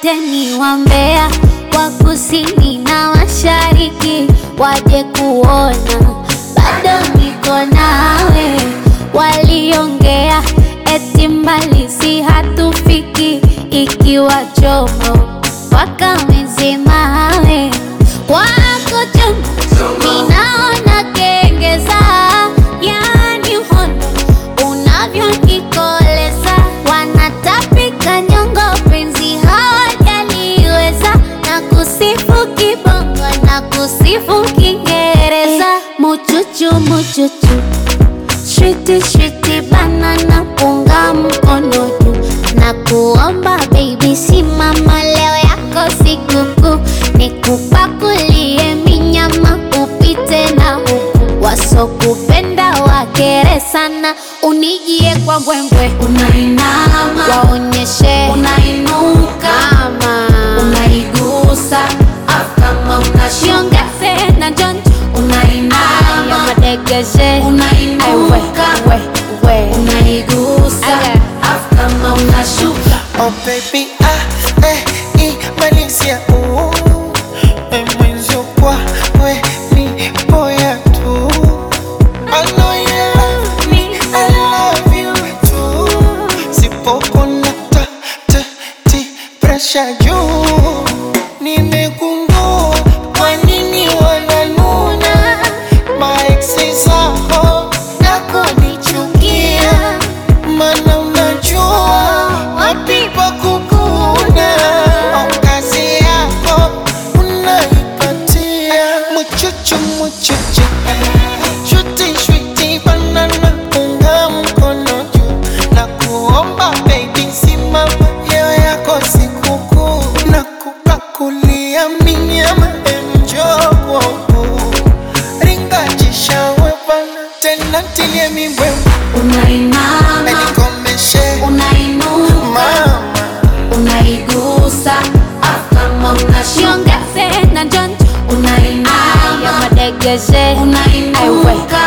wote ni wambea wa kusini na mashariki waje kuona bado niko nawe. Waliongea eti mbali si hatufiki, ikiwa chomo wakamezemawe wako chonjo, ninaona kengeza, yani uhondo unavyonikoleza, wanatapika nyongo, penzi hawajaliweza, na kusifu kibongo na kusifu Kiingereza, muchuchu muchuchu Shwiti shwiti banana punga mkono juu na kuomba baby, simama leo yako sikukuu, nikupakulie minyama upite na huku, wasokupenda wakere sana, unijie kwa mbwembwe, Unainama, waonyeshe unainuka, kama unaigusa, afu kama unashuka, shiongeze na jonjo ya unainama, madegeshe Aiwe, unainuka, we, we. unaigusa, Aya. afu kama unashuka. Oh baby, ah, eh, imalizia uh, eh, mwenzio kwa we ni boya tu I know you love me, I love you too Sipopona ta, ta, ti, pressure juu Nimegundua kwa nini wananuna Maeksi zako na kunichukia Mana unajua wapi pa kukuna Au kazi yako unaipatia Muchuchu muchuchu Shuti shuti banana unga mkono juu Na kuomba baby simama leo yako sikukuu Na kupakulia minyama enjo kwangu Ringa jishawe bana tena tilie mibwembe Unainama, Nikomeshe unainuka, mama unaigusa, afu kama unashuka, shiongeze na jonjo ya unainama, madegeshe Aiwe, unainuka,